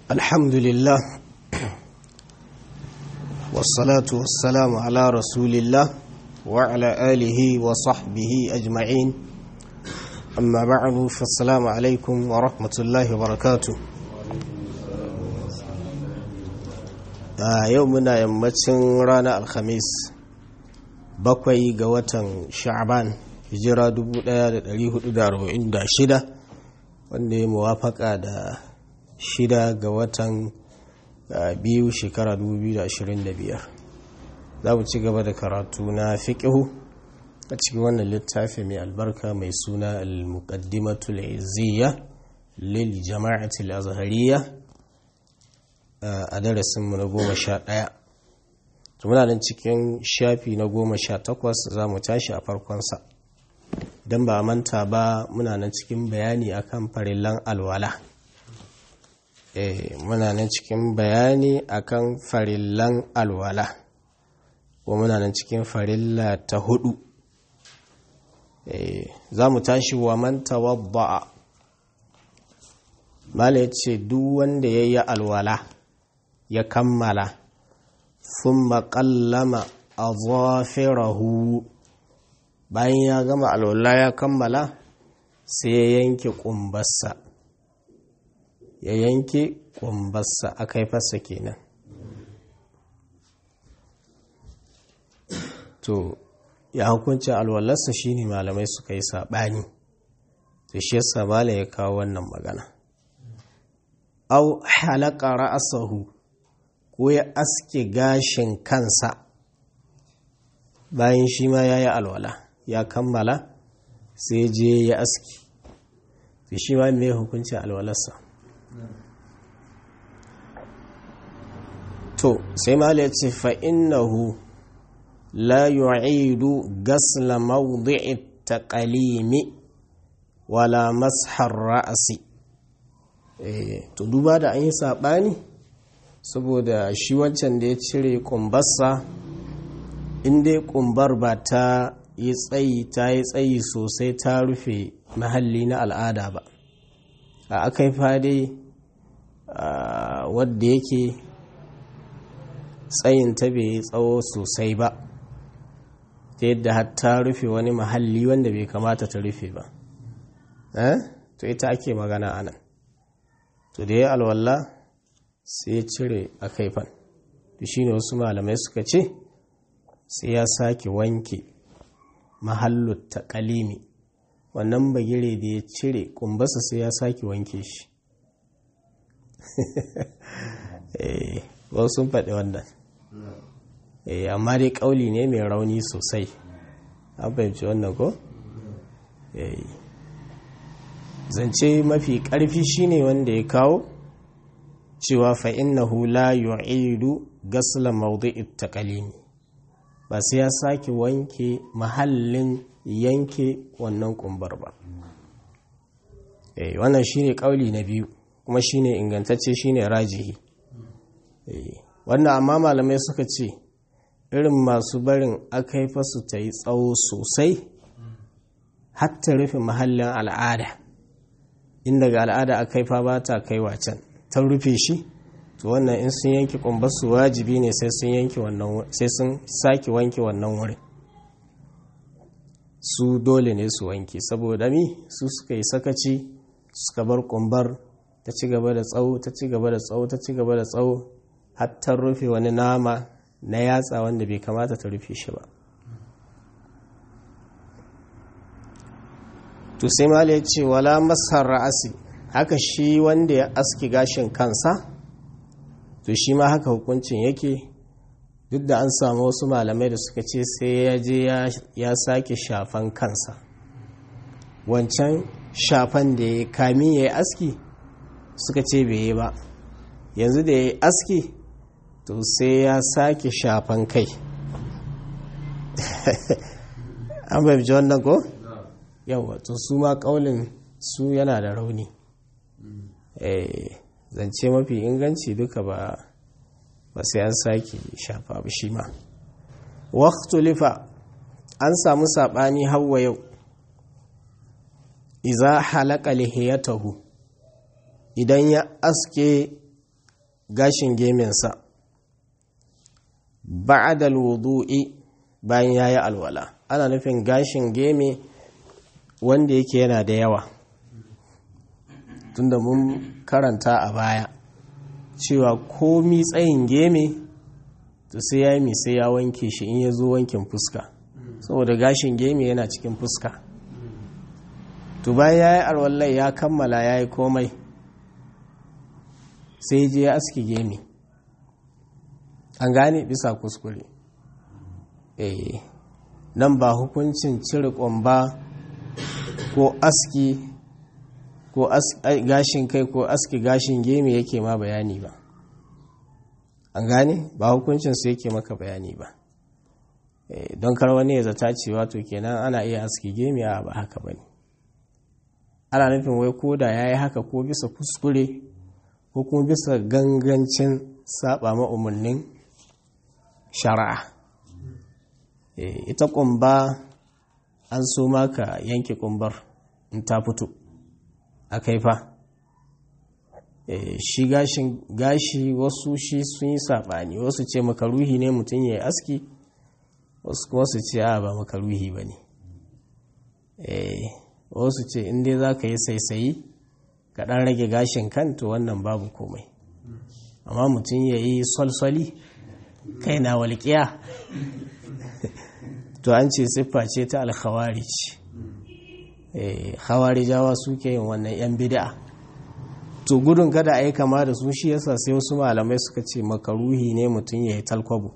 الحمد لله والصلاة والسلام على رسول الله وعلى آله وصحبه أجمعين أما بعد فالسلام عليكم ورحمة الله وبركاته يومنا يمتن رانا الخميس bakwai ga watan sha'ban hijira 1446 wanda ya muwafaka da shida ga watan biyu shekara 2025 za mu ci gaba da karatu na fiƙihu a cikin wannan littafi mai albarka mai suna al-muqaddimatul izziya lil jama'atul azhariya a darasinmu na goma sha ɗaya muna nan cikin shafi na goma sha takwas za mu tashi a farkonsa don ba manta ba muna nan cikin bayani akan farillan alwala muna nan cikin bayani akan farillan alwala ko muna nan cikin farilla ta hudu za mu tashi wa man tawadda'a mala ya ce duk wanda ya yi alwala ya kammala sun maƙallama a zafirahu bayan ya gama alwala ya kammala sai ya yanke ƙumbarsa ya yanke ƙumbarsa a kaifarsa kenan to ya hukunci alwalarsa shine malamai suka yi saɓani da shi yasa malam ya kawo wannan magana au halaka ra'asahu ko ya aske gashin kansa bayan shi ma ya yi alwala ya kammala sai je ya aski da shi ma mai hukunci alwalarsa to sai mala ya ce fa'innahu la yu'idu gasla mawdi'i taqalimi wala mashar ra'asi to duba da an yi saɓani saboda shi wancan da ya cire kumbarsa inda kumbar ba ta yi tsayi ta yi tsayi sosai ta rufe mahalli na al'ada ba a aka yi fade wadda yake tsayin ta bai yi tsawo sosai ba ta yadda har ta rufe wani mahalli wanda bai kamata ta rufe ba to ita ake magana anan to da ya alwallah sai ya cire a kaifan da shi ne wasu malamai suka ce sai ya sake wanke mahallut ta kalimi wannan bagire da ya cire kumbasa sai ya sake wanke shi wasu sun faɗi wannan amma dai ƙauli ne mai rauni sosai an fahimci wannan ko? zance mafi ƙarfi shine wanda ya kawo cewa fa'innahu la yu'idu gasla mawdi'i taqalimi ba sai ya sake wanke mahallin yanke wannan kumbar ba eh wannan shine kauli na biyu kuma shine ingantacce shine rajihi eh wannan amma malamai suka ce irin masu barin akai fasu ta yi tsawo sosai hatta rufe mahallin al'ada inda ga al'ada akai fa ba ta kai wacan ta rufe shi to wannan in sun yanke kumbarsu wajibi ne sai sun yanke wannan sai sun sake wanke wannan wurin su dole ne su wanke saboda mi su suka yi sakaci suka bar kumbar ta ci gaba da tsawo ta ci gaba da tsawo ta ci gaba da tsawo har ta rufe wani nama na yatsa wanda bai kamata ta rufe shi ba to sai mala ya ce wala masar ra'asi haka shi wanda ya aski gashin kansa to shi ma haka hukuncin yake duk da an samu wasu malamai da suka ce sai ya je ya sake shafan kansa wancan shafan da ya kami ya yi aski suka ce bai yi ba yanzu da ya yi aski to sai ya sake shafan kai an bai wannan ko? yawa to su ma kaulin su yana da rauni zance mafi inganci duka ba ba sai an sake shafa ba shi ma lifa an samu saɓani hawa yau iza halaka lihiyatahu idan ya aske gashin geminsa ba'adal wudu'i bayan ya yi alwala ana nufin gashin geme wanda yake yana da yawa tunda mun karanta a baya cewa komi tsayin geme to sai ya yi sai ya wanke shi in ya zo wankin fuska saboda gashin geme yana cikin fuska to bayan ya yi alwallai ya kammala ya yi komai sai je ya aski geme an gane bisa kuskure eh nan ba hukuncin cire ƙwamba ko aski ko gashin kai ko aski gashin geme yake ma bayani ba an gane ba hukuncin su yake maka bayani ba don kar wani ya zata cewa to kenan ana iya aski geme a ba haka bane ana nufin wai ko da ya yi haka ko bisa kuskure ko kuma bisa gangancin saba ma umarnin shari'a ita kumba an so maka yanke kumbar in ta fito a kaifa shi gashin gashi wasu shi sun yi saɓani wasu ce makaruhi ne mutum ya yi aski wasu kuma su ce a ba makaruhi ba ne wasu ce inda za ka yi saisayi ka ɗan rage gashin kan to wannan babu komai amma mutum ya yi solsoli kai na walƙiya to an ce siffa ce ta alkhawarij khawarijawa suke yin wannan yan bid'a to gudun kada a yi kama da su shi yasa sai wasu malamai suka ce makaruhi ne mutum ya yi talkwabo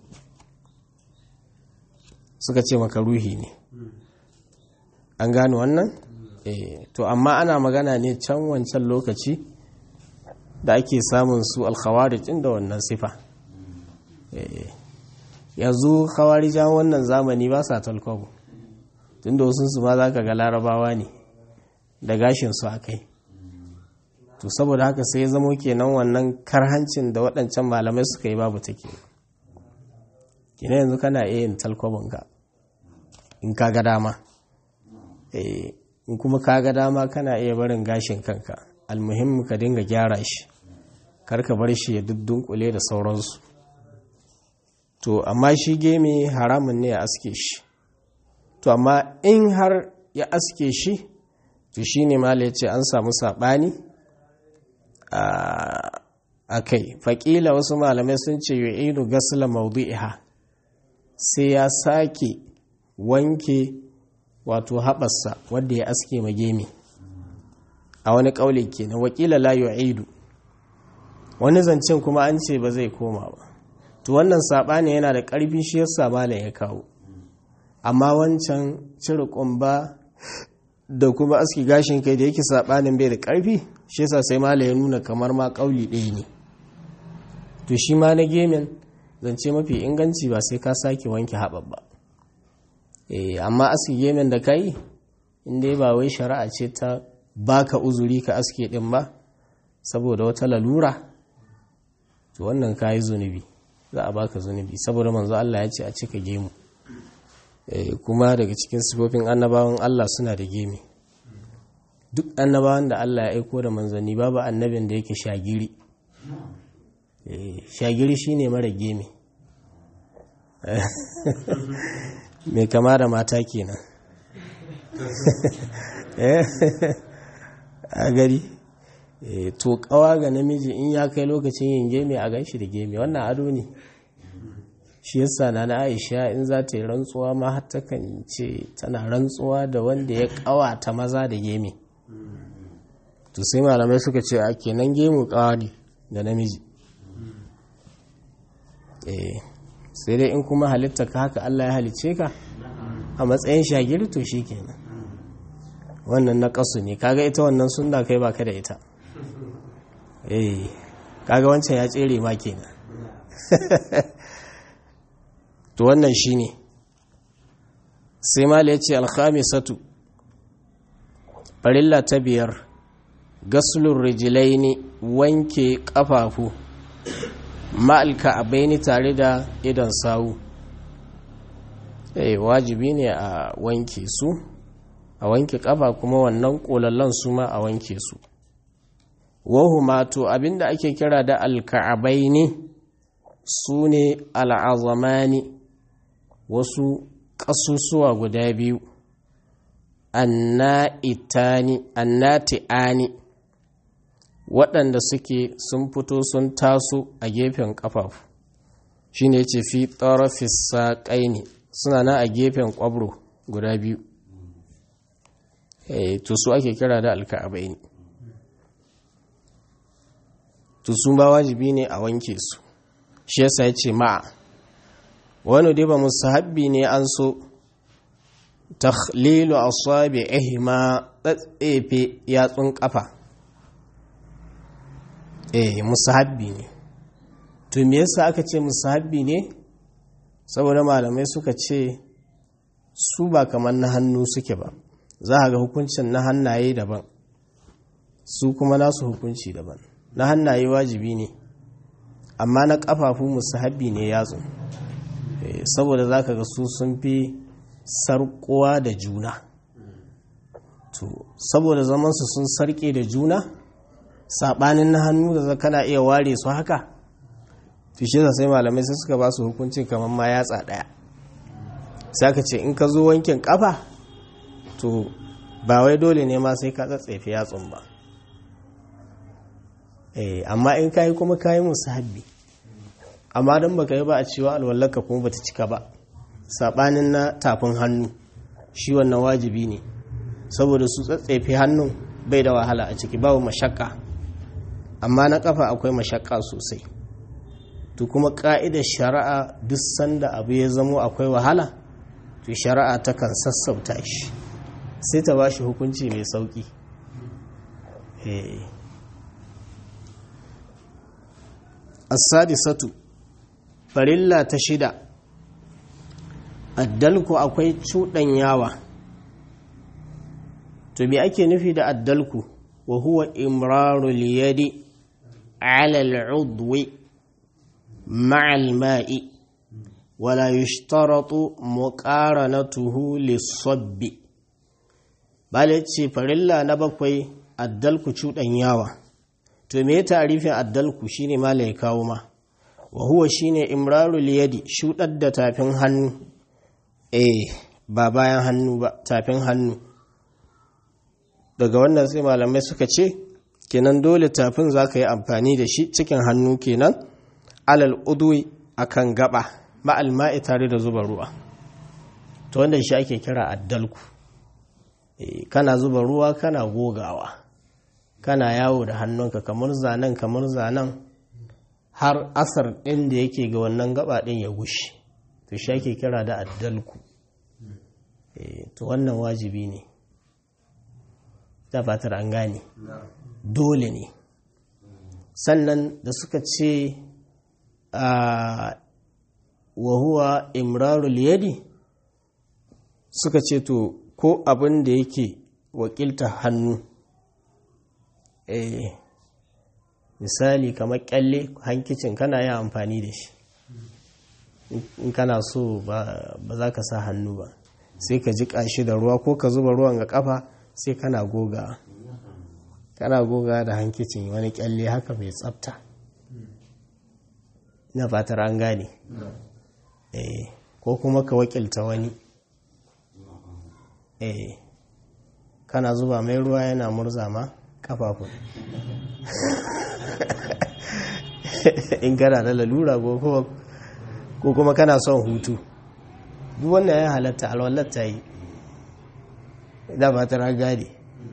suka ce makaruhi ne an gano wannan to amma ana magana ne can wancan lokaci da ake samun su alkhawarij da wannan sifa yanzu khawarijan wannan zamani ba sa talkwabo tunda wasu su ma za ka ga larabawa ne da gashinsu a kai to saboda haka sai ya zamo kenan wannan karhancin da waɗancan malamai suka yi babu take kina yanzu kana iya yin talkwabonka in ka ga dama in kuma ka ga dama kana iya barin gashin kanka almuhimmi ka dinga gyara shi karka bar shi ya dudunkule da sauransu to amma shi geme haramun ne ya aske shi to amma in har ya aske shi to shi ne mala ya ce an samu saɓani a kai faƙila wasu malamai sun ce yi inu gasila maudu'iha sai ya sake wanke wato haɓarsa wadda ya aske magemi a wani ƙauli kenan wakila la yu'idu wani zancen kuma an ce ba zai koma ba to wannan saɓani yana da ƙarfi shi yasa malam ya kawo amma wancan cire ƙumba da kuma aski gashin kai da yake saɓanin bai da ƙarfi shi yasa sai malam ya nuna kamar ma ƙauli ɗaya ne to shi ma na gemin zance mafi inganci ba sai ka sake wanke haɓar ba amma aski gemin da ka yi inda ba wai shari'a ce ta baka uzuri ka aske ɗin ba saboda wata lalura to wannan ka yi zunubi za a baka zunubi saboda manzo Allah ya ce a cika gemu kuma daga cikin sifofin annabawan Allah suna da gemi duk annabawan da Allah ya aiko da manzanni babu annabin da yake shagiri shagiri shine mara gemi mai kama da mata kenan a gari to kawa ga namiji in ya kai lokacin yin gemi a ganshi da gemi wannan ado ne shi yasa na na aisha in za ta yi rantsuwa ma har takan ce tana rantsuwa da wanda ya kawata maza da gemi to sai malamai suka ce a kenan gemu kawa ne da namiji sai dai in kuma halitta ka haka Allah ya halice ka a matsayin shagiri to shi kenan wannan na kasu ne kaga ita wannan sunna kai baka da ita eh kaga wancan ya tsere ma kenan to wannan shine sai mala ya ce alkhamisatu farilla ta biyar gaslun rijilaini wanke kafafu ma'alka abaini tare da idan sawu eh wajibi ne a wanke su a wanke kafa kuma wannan kolallan su ma a wanke su wahuma to abinda ake kira da alka'abaini su ne al'azamani wasu ƙasusuwa guda biyu annati'ani waɗanda suke sun fito sun taso a gefen ƙafafu shi ne ce fi tsarafis saƙaini suna na a gefen ƙwabro guda biyu to su ake kira da alka'abaini to sun ba wajibi ne a wanke su shi yasa ya ce ma'a wani dai ba musahabbi ne an so takhlilu asabi'ihima tsatsefe yatsun kafa eh musahabbi ne to me yasa aka ce musahabbi ne saboda malamai suka ce su ba kamar na hannu suke ba za a ga hukuncin na hannaye daban su kuma nasu hukunci daban na hannaye wajibi ne amma na kafafu musahabbi ne yatsu saboda za ka ga su sun fi sarkowa da juna to saboda zamansu sun sarke da juna saɓanin na hannu da kana iya ware su haka fishe sai malamai sai suka ba su hukuncin kamar ma yatsa ɗaya sai ka ce in ka zo wankin kafa to ba wai dole ne ma sai ka tsatsefe yatsun ba eh amma in kayi kuma kayi musu habbi amma don baka yi ba a cewa alwallaka kuma bata cika ba saɓanin na tafin hannu shi wannan wajibi ne saboda su tsatsefe hannun bai da wahala a ciki babu mashakka amma na kafa akwai mashakka sosai to kuma ka'idar shari'a duk sanda abu ya zamo akwai wahala to shari'a takan sassauta shi sai ta ba shi hukunci mai sauki as-sadisatu farilla ta shida addalku akwai cuɗanyawa to me ake nufi da addalku wa huwa imrarul yadi ala al'udwi ma'a al-ma'i wala yushtaratu muqaranatuhu lis-sabbi bale ce farilla na bakwai addalku cuɗanyawa to me tarifin addalku shine mala ya kawo ma wa huwa shine imrarul yadi shudar da tafin hannu eh ba bayan hannu ba tafin hannu daga wannan sai malamai suka ce kenan dole tafin za ka yi amfani da shi cikin hannu kenan alal udwi akan gaba ma'al ma'i tare da zuba ruwa to wanda shi ake kira addalku eh kana zuba ruwa kana gogawa kana yawo da hannunka kamar zanen kamar zanen har asar ɗin da yake ga wannan gaba ɗin ya gushe to shi ake kira da addalku to wannan wajibi ne ta fatar an gane dole ne sannan da suka ce a wahuwa imrarul yadi suka ce to ko abin da yake wakilta hannu eh misali kamar kyalle hankicin kana yin amfani da shi in kana so ba za ka sa hannu ba sai ka ji shi da ruwa ko ka zuba ruwan ga kafa sai kana goga kana goga da hankicin wani kyalle haka mai tsafta na fatar an gane eh ko kuma ka wakilta wani eh kana zuba mai ruwa yana murza ma kafafun in kana da lalura ko kuma kana son hutu duk wannan ya halatta alwallar ta yi da ba ta ragadi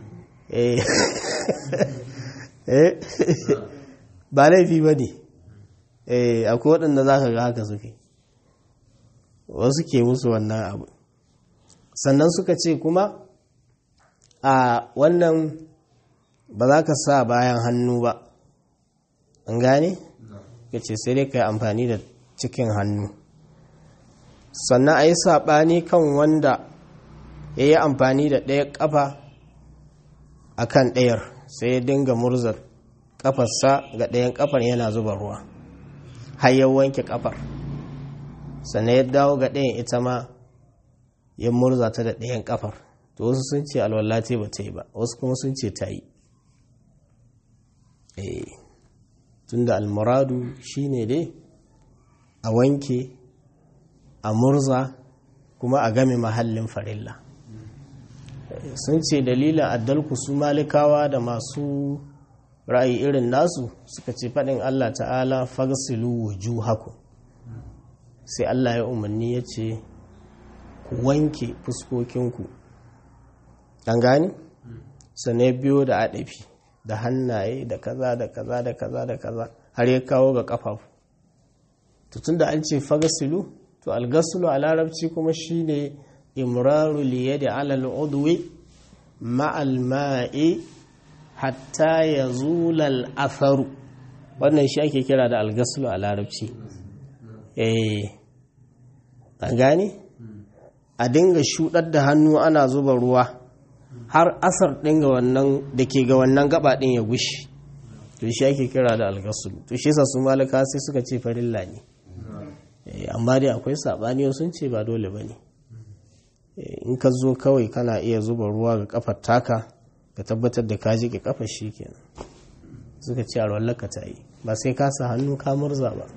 ba laifi ba ne akwai waɗanda za ka ga haka suke wasu ke musu wannan abu sannan suka ce kuma a wannan ba za ka sa bayan hannu ba an gane? ka ce sai dai ka yi amfani da cikin hannu sannan a yi saɓani kan wanda ya yi amfani da ɗaya ƙafa a kan ɗayar sai ya dinga murzar ƙafarsa ga ɗayan ƙafar yana zuba ruwa har ya wanke ƙafar sannan ya dawo ga ɗayan ita ma ya murza ta da ɗayan ƙafar to wasu sun ce alwallate ba ta yi ba wasu kuma sun ce ta yi tunda almuradu shine dai a wanke a murza kuma a game mahallin farilla sun ce dalilin addalku su malikawa da masu ra'ayi irin nasu suka ce faɗin Allah ta'ala fagsilu wujuhakum sai Allah ya umarni ya ce ku wanke fuskokinku an gani sannan biyo da adafi da hannaye da kaza da kaza da kaza da kaza har ya kawo ga kafafu tun da an ce fagsilu to algasulu a larabci kuma shine imraru liyadi alal udwi ma'al ma'i hatta ya zulal atharu wannan shi ake kira da algasulu a larabci eh an gane a dinga shudar da hannu ana zuba ruwa har asar ɗin ga wannan da ke ga wannan gaba ɗin ya gushi to shi ake kira da algasulu to shi sa su malaka sai suka ce farilla ne amma dai akwai saɓani sun ce ba dole ba ne in ka zo kawai kana iya zuba ruwa ga kafar taka ka tabbatar da ka jike kafar shi kenan suka ce a ka ta yi ba sai ka sa hannu ka murza ba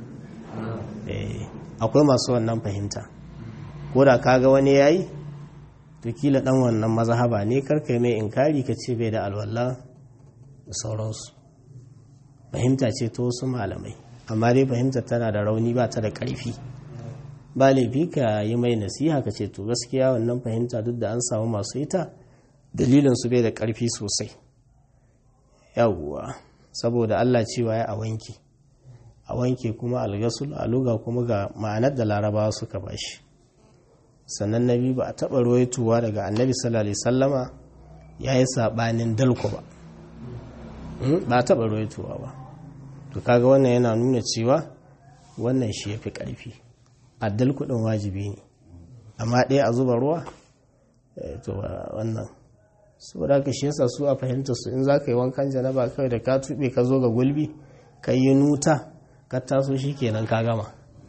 akwai masu wannan fahimta ko da ka ga wani yayi to kila dan wannan mazhaba ne karkai mai inkari ka ce bai da alwala da sauransu fahimta ce ta wasu malamai amma dai fahimtar tana da rauni ba ta da ƙarfi ba laifi ka yi mai nasiha ka ce to gaskiya wannan fahimta duk da an samu masu ita dalilin su bai da ƙarfi sosai yawwa saboda Allah cewa ya a wanke a wanke kuma algasul a luga kuma ga ma'anar da larabawa suka bashi sannan nabi ba a taɓa ruwaituwa daga annabi sallallahu alaihi sallama ya yi saɓanin dalko ba ba a taɓa ruwaituwa ba to kaga wannan yana nuna cewa wannan shi ya fi ƙarfi addal kuɗin wajibi ne amma ɗaya a zuba ruwa to wannan saboda ka shi yasa su a fahimta su in za ka yi wankan janaba kawai da ka tuɓe ka zo ga gulbi ka yi nuta ka taso shi kenan ka gama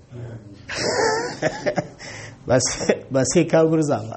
ba sai ka gurza ba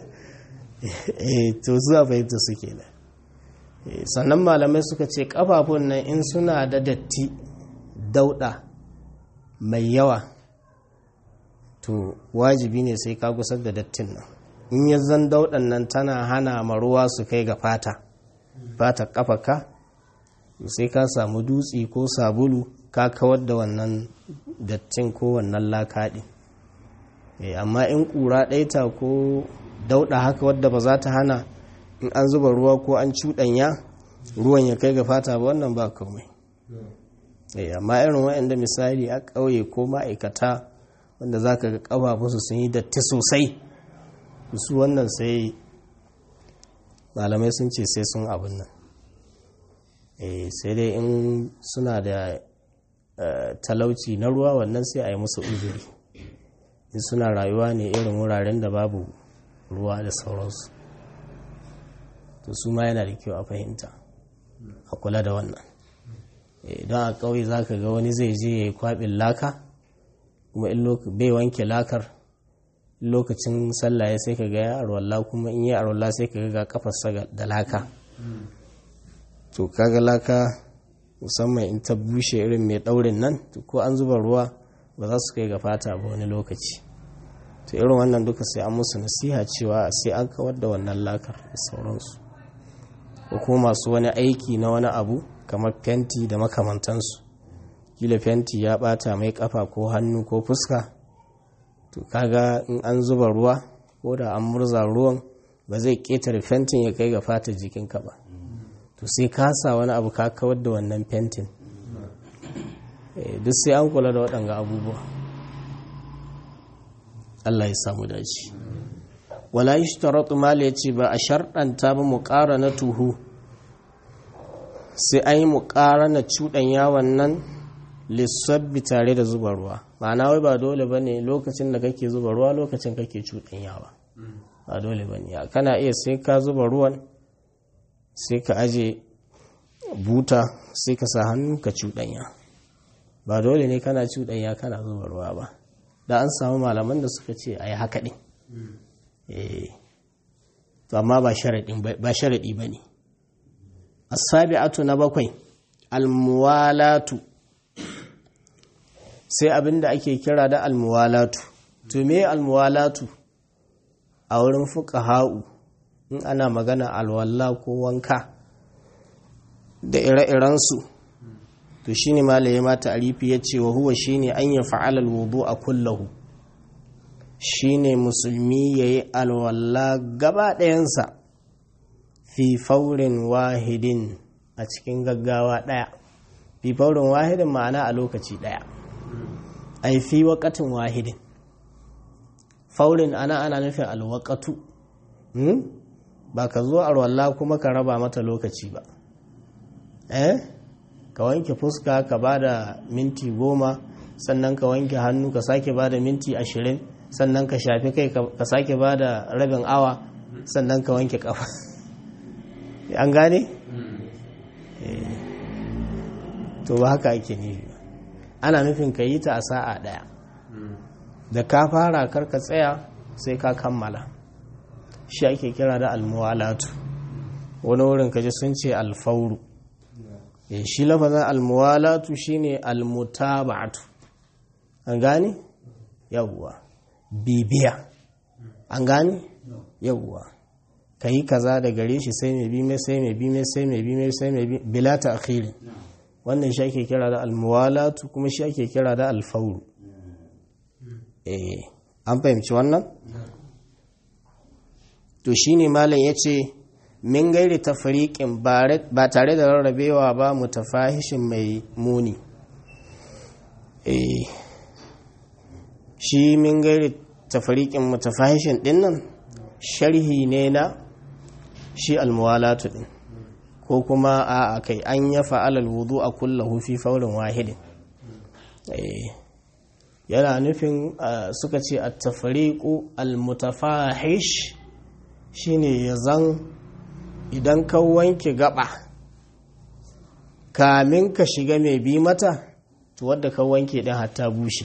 to zuwa fahimta su kenan sannan malamai suka ce kafafun nan in suna da datti dauɗa mai yawa to wajibi ne sai ka gusar da dattin nan in ya zan dauɗan nan tana hana maruwa su kai ga fata fata kafaka sai ka samu dutse ko sabulu ka kawar da wannan dattin ko wannan lakaɗi amma in ƙura ɗaita ko dauɗa haka wadda ba za ta hana in an zuba ruwa ko an cuɗanya ruwan ya kai ga fata ba wannan ba komai amma irin waɗanda misali a ƙauye ko ma'aikata wanda za ka ga ƙafafunsu sun yi datti sosai su wannan sai malamai sun ce sai sun abin nan sai dai in suna da talauci na ruwa wannan sai a yi musu uzuri in suna rayuwa ne irin wuraren da babu ruwa da sauransu to su ma yana da kyau a fahimta a kula da wannan don a ƙauye za ka ga wani zai je ya yi kwaɓin laka kuma bai wanke lakar lokacin sallah ya sai ka ga ya arwalla kuma in yi arwalla sai ka ga kafarsa da laka to kaga laka musamman in ta bushe irin mai ɗaurin nan ko an zuba ruwa ba za su kai ga fata ba wani lokaci to irin wannan duka sai an musu nasiha cewa sai an kawar da wannan lakar da sauransu ko kuma masu wani aiki na wani abu kamar fenti da makamantansu kila fenti ya bata mai kafa ko hannu ko fuska to kaga in an zuba ruwa ko da an murza ruwan ba zai ketare fentin ya kai ga fatar jikinka ba to sai ka sa wani abu ka kawar da wannan fentin duk sai an kula da waɗanga abubuwa Allah ya samu dace wala yi shtaratu mala ya ce ba a sharɗanta ba mu ƙara na tuhu sai an yi mu ƙara na cuɗan yawon nan lissabbi tare da zuba ruwa ma'ana wai ba dole ba ne lokacin da kake zuba ruwa lokacin kake cuɗan yawa ba dole ba ne kana iya sai ka zuba ruwan sai ka aje buta sai ka sa hannu ka cuɗanya ba dole ne kana cuɗanya kana zuba ruwa ba da an samu malaman da suka ce a yi haka ɗin to amma ba sharaɗi ba ne asabi'atu na bakwai almuwalatu sai abinda ake kira da almuwalatu to me almuwalatu a wurin fuqaha'u in ana magana alwalla ko wanka da ire-irensu to shine malaye ma ta'rifi yace wa huwa shine an ya fa'ala alwudu'a kullahu shine musulmi yayi alwalla gaba ɗayansa fi faurin wahidin a cikin gaggawa ɗaya fi faurin wahidin ma'ana a lokaci ɗaya ai fi waƙatin wahidin faurin ana ana nufin alwaƙatu ba ka zo alwalla kuma ka raba mata lokaci ba eh ka wanke fuska ka ba da minti goma sannan ka wanke hannu ka sake ba da minti ashirin sannan ka shafi kai ka sake ba da rabin awa sannan ka wanke kafa an gane? to ba haka ake nufi ana nufin ka yi ta a sa'a daya da ka fara karka tsaya sai ka kammala shi ake kira da almuwalatu wani wurin kaji sun ce alfauru shi lafazin almuwalatu shine almutaba'atu an gane yawwa bibiya an gane yawwa ka yi kaza da gare shi sai mai bi mai sai mai bi mai sai mai bi mai sai mai bi bila ta akhiri wannan shi ake kira da almuwalatu kuma shi ake kira da alfauru eh an fahimci wannan to shine malam yace min gairi tafriqin ba tare da rarrabewa ba mutafahishin mai muni eh shi min gairi tafriqin mutafahishin dinnan sharhi ne na shi almuwalatu din ko kuma a kai an ya fa'alal wudu a kullahu fi faurin wahidin yana nufin suka ce a tafariku almutafahish shine ya zan idan ka wanke gaba kamin ka shiga mai bi mata to wadda ka wanke din hatta bushe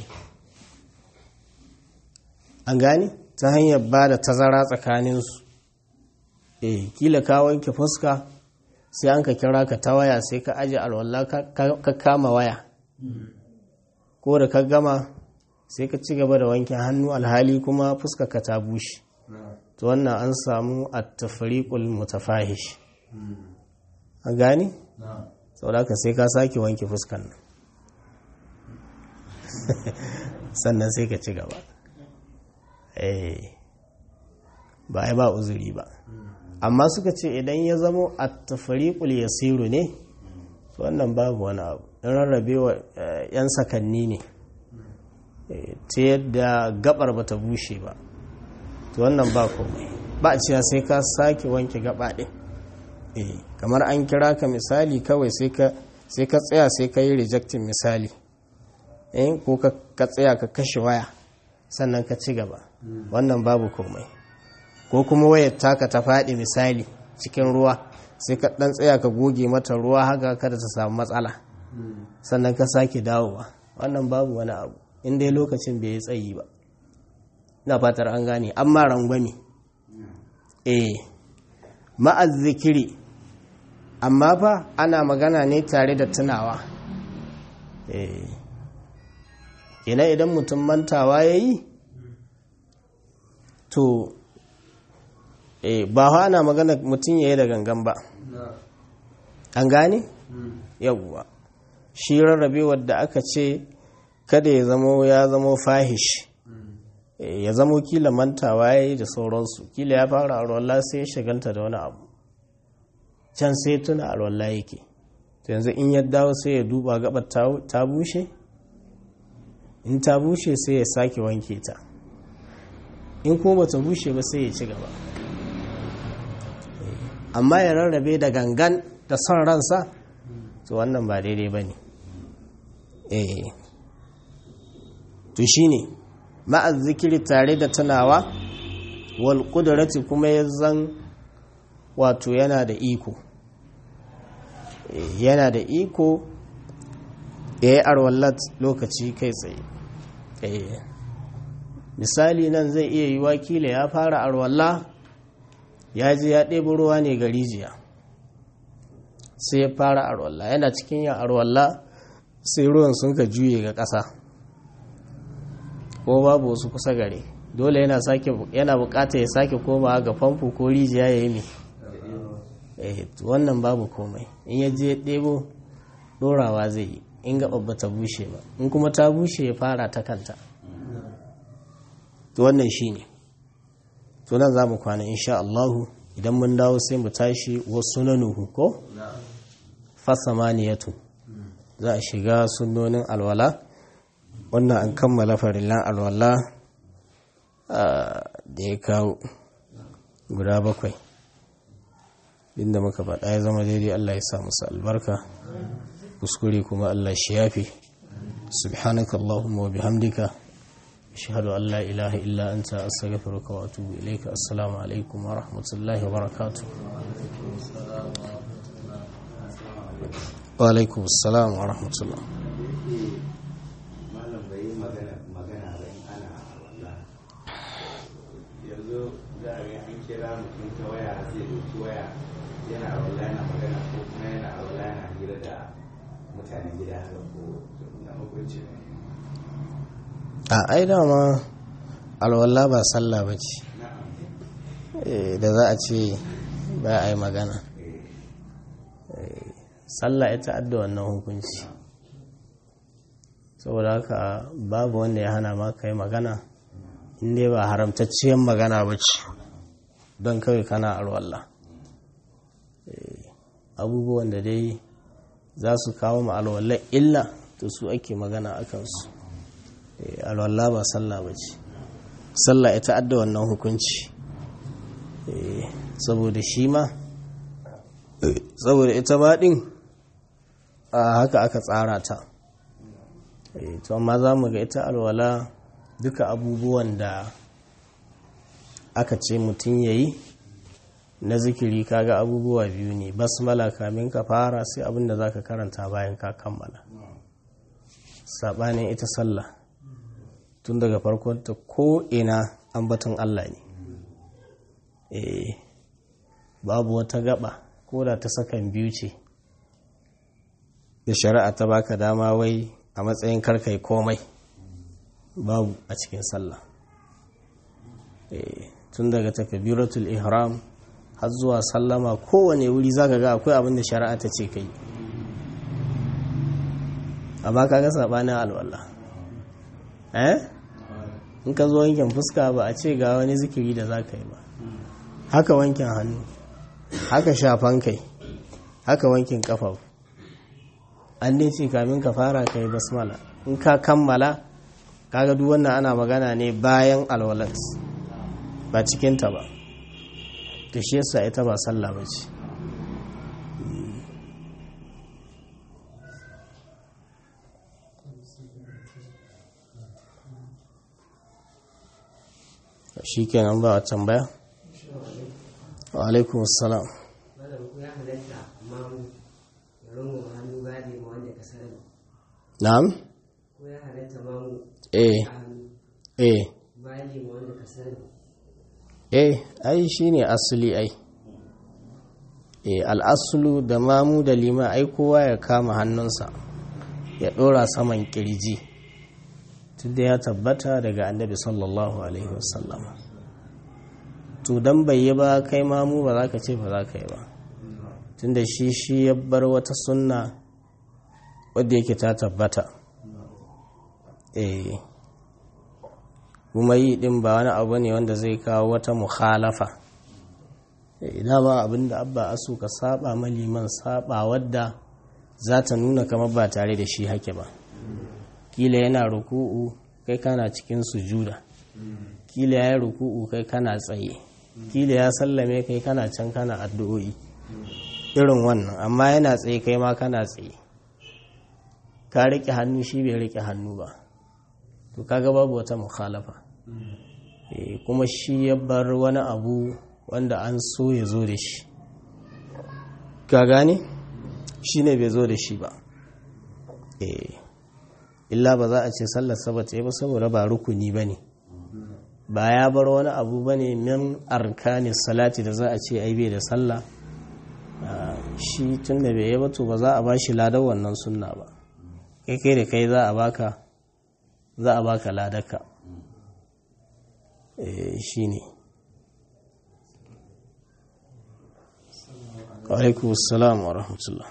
an gani ta hanyar ba da tazara tsakaninsu eh kila ka wanke fuska sai an ka kira ka ta waya sai ka aji alwallah ka kama waya ko da ka gama sai ka ci gaba da wanke hannu alhali kuma fuska ka ta bushe to wannan an samu a tafariƙul mutafahish a gani? saboda ka sai ka sake wanke fuskan nan sannan sai ka ci gaba ba ai ba uzuri ba amma suka ce idan ya zamo a tafariƙul yasiru ne wannan babu wani abu in rarrabewa 'yan sakanni ne ta yadda gabar bata bushe ba to wannan ba komai ba a cewa sai ka sake wanke gaba ɗin kamar an kira ka misali kawai sai ka tsaya sai ka yi rejectin misali ko ka tsaya ka kashe waya sannan ka ci gaba wannan babu komai ko kuma wayar taka ta faɗi misali cikin ruwa sai ka ɗan tsaya ka goge mata ruwa haka kada ta samu matsala sannan ka sake dawowa wannan babu wani abu in dai lokacin bai yi tsayi ba na fatar an gane amma rangwame eh ma'az zikiri amma fa ana magana ne tare da tunawa eh kenan idan mutum mantawa ya yi to eh ba ha ana magana mutum ya yi da gangan ba an gane yawwa shi rarrabewar da aka ce kada ya zamo ya zamo fahish ya zamo kila mantawa ya yi da sauransu kila ya fara arwallah sai ya shagalta da wani abu can sai tuna arwallah yake to yanzu in ya dawo sai ya duba gabar ta bushe in ta bushe sai ya sake wanke ta in kuma bata bushe ba sai ya ci gaba amma ya rarrabe da gangan da son ransa to wannan ba daidai ba ne eh to shi ne zikiri tare da tunawa wal ƙudurati kuma ya zan wato yana da iko yana da iko ya yi arwallat lokaci kai tsaye misali nan zai iya yi wakila ya fara arwalla ya ji ya ɗebi ruwa ne ga rijiya sai ya fara arwalla yana cikin yin arwalla sai ruwan sun ka juye ga ƙasa ko babu wasu kusa gare dole yana sake yana bukata ya sake koma ga famfo ko rijiya ya yi mai eh wannan babu komai in ya je ɗebo ɗorawa zai yi in ga babba ta bushe ba in kuma ta bushe ya fara ta kanta to wannan shine to nan za mu kwana insha Allahu idan mun dawo sai mu tashi wasu nanuhu ko fasamaniyatu za a shiga sunnonin alwala wannan an kammala farillan alwala da ya kawo guda bakwai inda muka faɗa ya zama daidai Allah ya sa musu albarka kuskure kuma Allah shi yafi subhanaka Allahumma wa bihamdika ashhadu an la ilaha illa anta astaghfiruka wa atubu ilayka assalamu alaikum wa rahmatullahi wa barakatuh wa alaikum assalam wa rahmatullah malam bai yi magana magana ba in ana walla yanzu za a ga an kira mutum ta waya zai doki waya yana walla yana magana ko kuma yana walla yana hira da mutanen gida haka ko na hukunci ne a ai dama alwala ba sallah ba ce da za a ce ba a yi magana sallah ita adda wannan hukunci saboda haka babu wanda ya hana ma ka yi magana inda ba haramtacciyar magana ba ce don kawai kana alwallah abubuwan da dai za su kawo ma alwallah illa to su ake magana a kansu alwallah ba sallah ba ce sallah ita adda wannan hukunci saboda shi ma saboda ita ma din a haka aka tsara ta to amma za mu ga ita alwala duka abubuwan da aka ce mutum ya yi na zikiri kaga abubuwa biyu ne basmala kamin ka fara sai abin da za ka karanta bayan ka kammala saɓanin ita sallah tun daga farkon ta ko ina ambaton Allah ne eh babu wata gaba ko da ta sakan biyu ce da shari'a ta baka dama wai a matsayin karkai komai babu a cikin sallah tun daga takbiratul ihram har zuwa sallama kowane wuri zaka ga akwai abin da shari'a ta ce kai amma kaga sabanin alwala eh in ka zo wankin fuska ba a ce ga wani zikiri da za ka yi ba haka wankin hannu haka shafan kai haka wankin kafa an ne ce kamin ka fara ka yi basmala in ka kammala kaga duk wannan ana magana ne bayan alwalat ba cikinta ba ta shi yasa ita ba sallah ba ce shi kenan ba a tambaya wa alaikum assalam na'am eh eh eh ai shine asali ai eh al'asulu da mamu da lima ai kowa ya kama hannunsa ya dora saman kirji tunda ya tabbata daga annabi sallallahu alaihi wasallam to dan bai yi ba kai mamu ba za ka ce ba za ka yi ba tunda shi shi ya bar wata sunna wadda yake ta tabbata eh kuma yi din ba wani abu ne wanda zai kawo wata mukhalafa idan ba abinda abba asu ka saba maliman saba wadda za ta nuna kamar ba tare da shi hake ba kila yana ruku'u kai kana cikin sujuda kila ya yi ruku'u kai kana tsaye kila ya sallame kai kana can kana addu'o'i irin wannan amma yana tsaye kai ma kana tsaye ka riƙe hannu shi bai riƙe hannu ba to kaga babu wata mukhalafa kuma shi ya bar wani abu wanda an so ya zo da shi ka gane shi ne bai zo da shi ba illa ba za a ce sallar sabata ba saboda ba rukuni ba ne ba ya bar wani abu ba ne min arkani salati da za a ce ai bai da sallah shi tun da bai yi ba to ba za a ba shi ladar wannan sunna ba kai kai da kai za a baka za a baka ladarka shi ne alaikum salam wa rahmatullah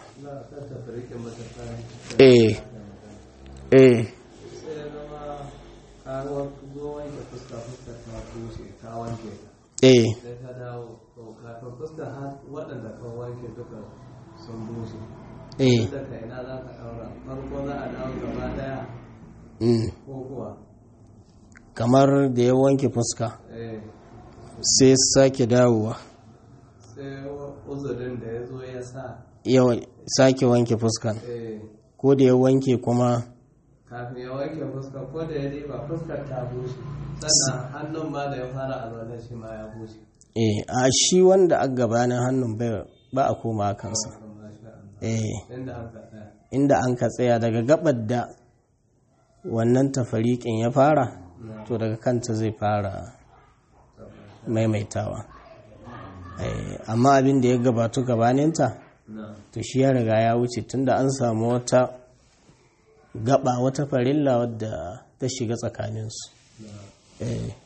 eh eh sai ya zama karuwar gowon da fuska fuska ta bushe ka wanke eh sai ka dawo to kafin fuska har waɗanda ka wanke duka sun bushe eh daga ina za ka ɗaura farko za a dawo gaba ɗaya mm. ko kuwa kamar da ya wanke fuska eh sai sake dawowa sai uzurin da ya zo ya sa ya sake wanke fuskan eh ko da ya wanke kuma kafin ya wanke fuska ko da ya riba fuskar ta bushe sannan hannun ma da ya fara a zaune shi ma ya bushe eh a shi wanda a gabanin hannun bai ba a koma kansa Masha Allah. eh inda aka tsaya inda an ka tsaya daga gabar da wannan tafariƙin ya fara to daga kanta zai fara maimaitawa Eh, amma abin da ya gabatu gabaninta na to shi ya riga ya wuce tunda an samu wata gaba wata farilla wadda ta shiga tsakaninsu eh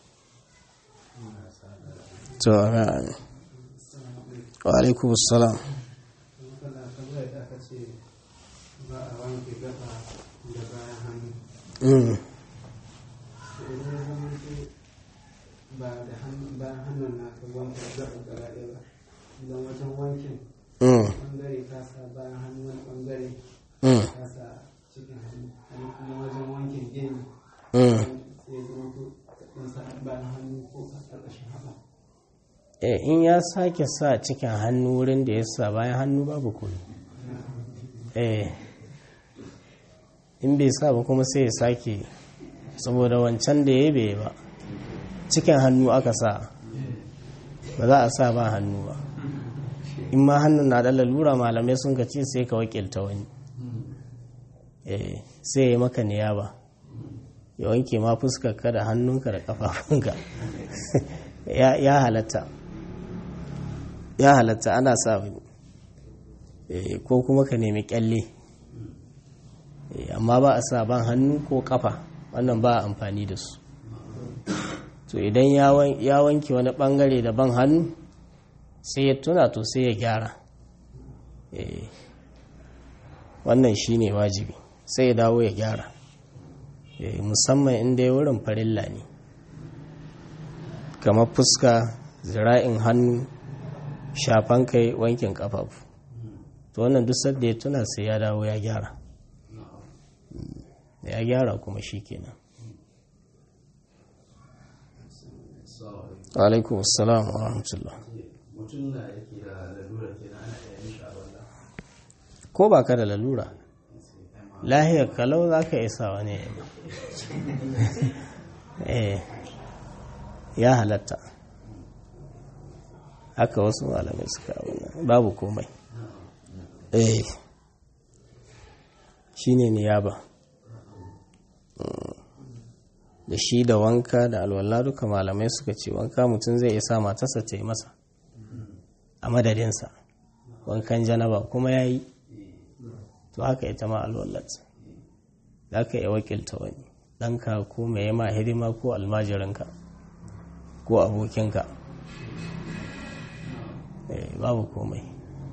to ra'ayi wa alaikum assalam kana kamar da aka ce ba a wanke gaba da bayan hannu mm. to idan ya zama ce ba da hannu bayan hannun na ka wanke gaba gaba ɗaya ba idan wajen wankin Mm. ɓangare ka sa bayan hannu wani ɓangare Mm. ka sa cikin hannu wani kuma wajen wankin gini Mm. sai ya zama to ka ɗan sa bayan hannu ko a ƙarƙashin haɓa Eh, in ya sake sa cikin hannu wurin da ya sa bayan hannu babu kudi eh in bai sa ba kuma sai ya sake saboda wancan da ya bai ba cikin hannu aka sa ba za a sa ba hannu ba in ma hannun na da lalura malamai sun ka ce sai ka wakilta wani eh sai ya yi maka niyaba ya wanke ma fuskarka da hannunka da kafafunka ya ya halatta ya halatta ana sa wani Eh, ko kuma ka nemi kyalle Eh, amma ba a sa ban hannu ko kafa wannan ba a amfani da su to idan ya wan- ya wanke wani bangare da ban hannu sai ya tuna to sai ya gyara Eh, wannan shine wajibi sai ya dawo ya gyara Eh, musamman inda ya wurin farilla ne kamar fuska zira'in hannu shafan kai wankin kafafu to wannan duk sadda ya tuna sai ya dawo ya gyara Mm, ya gyara kuma shi kenan alaikum assalam wa rahmatullah mutum na yake da lalura ke na ana iya mishi a wanda ko ba ka da lalura lahiyar kalau za ka isa wani ya yi eh ya halatta haka wasu malamai suka abuna babu komai eh shi ne niyaba Mm. da shi da wanka da alwala duka malamai suka ce wanka mutum zai isa matarsa ta yi masa a madadinsa wankan janaba kuma ya yi to haka ita ma alwallat za ka iya wakilta wani ɗanka ko mai yama hidima ko almajirinka ko abokinka Eh, babu komai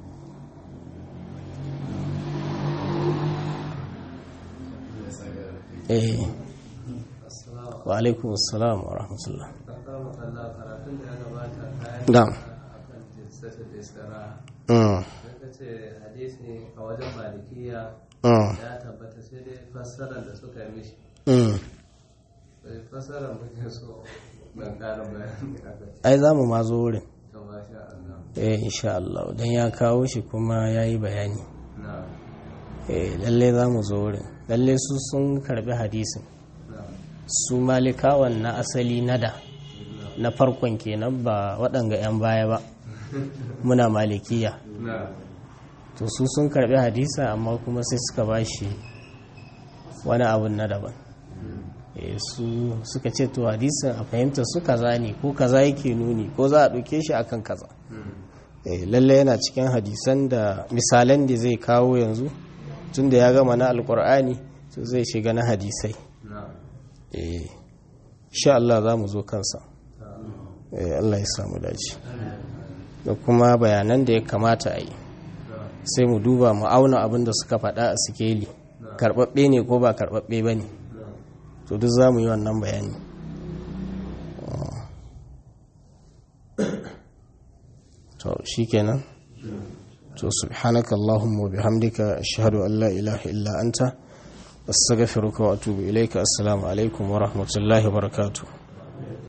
eh assalamu wa alaikum assalam wa rahmatullah alaikum Allah karatun da ya gabata kayan Na'am. akan jinsata da istira mm, ka ce hadisi a wajen malikiya mm, ya tabbata sai dai fassarar da suka yi mishi mm. sai fassarar muke so ban ƙarin bayani a kai ai za mu ma zo wurin ta masha Allah eh insha Allah don ya kawo shi kuma ya yi bayani na eh lalle za mu zo wurin lalle su sun karbi hadisin na su malikawan na asali na da na farkon kenan ba waɗanga 'yan baya ba muna malikiya na to su sun karbi hadisa amma kuma sai suka ba shi wani abun na daban Eh, su suka ce to hadisin a fahimta su kaza ne ko kaza yake nuni ko za a ɗauke shi akan kaza eh, lalle yana cikin hadisan da misalan da zai kawo yanzu tun da ya gama na alkur'ani to zai shiga na hadisai na'am eh, sha Allah za mu zo kansa eh, Allah ya samu dace da kuma bayanan da ya kamata a yi sai mu duba mu auna abin da suka faɗa a sikeli karɓaɓɓe ne ko ba karɓaɓɓe ba ne to duk za mu yi wannan bayani to shi kenan to subhanaka allahumma wa bihamdika ashhadu an la ilaha illa anta astaghfiruka wa atubu ilayka assalamu alaikum wa rahmatullahi wa barakatuh